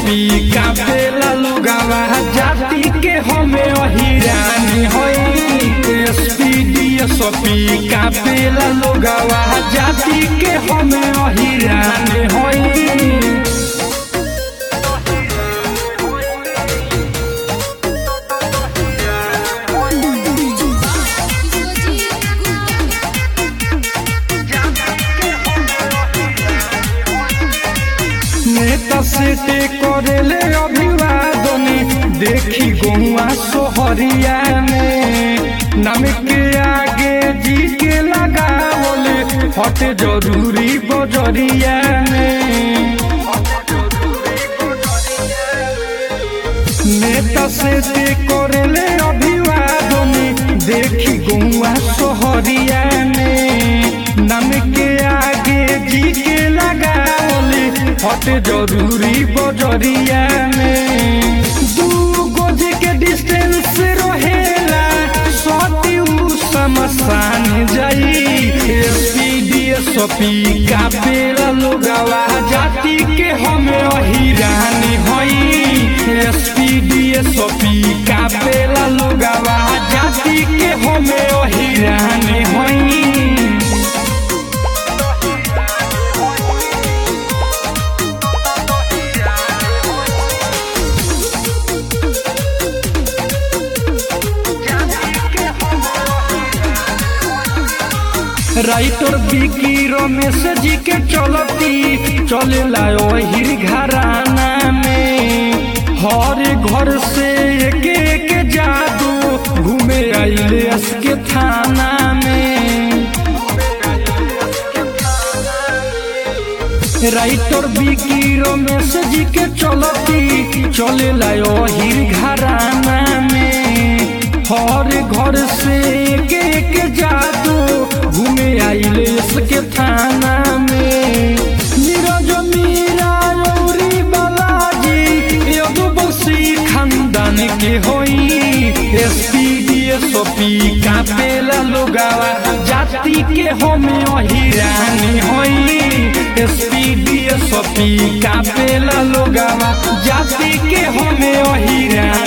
सपी कापेला लोगावा जाति के हमें अहिरानी होई एसपी डीएसपी कापेला लोगावा जाति के हमें अहिरानी होई नेता सेटे करेले अभिवादन देखी गौआ सोहरिया में नाम के आगे जी के लगावले हट जरूरी बजरिया में नेता सेटे करेले अभिवादन देखी गौआ सोहरिया में नाम के आगे जी के लगावले हट जरूरी बजरिया में दू गज के डिस्टेंस रहेला सती उ समसान जाई एसपी डीएसपी कापेला लोगावा जाति के हमें अहिरानी होई एसपी डीएसपी कापेला लोगावा जाति के हमें अहिरानी होई राइटर बिकी रमेश जी के चलती चलेला ओहिर घराना में हर घर से एक एक जादू घूमे आइले के थाना में राइटर बिकी रमेश जी के चलती चलेला ओहिर घराना में हर घर से एक एक जादू घूमे आइले इसके थाना में नीरज मीरा रौरी बालाजी एगो बसी खानदान के होई एसपी डीएसपी कापेला लोगावा जाति के हमें अहिरानी होई एसपी डीएसपी कापेला लोगावा जाति के हमें अहिरानी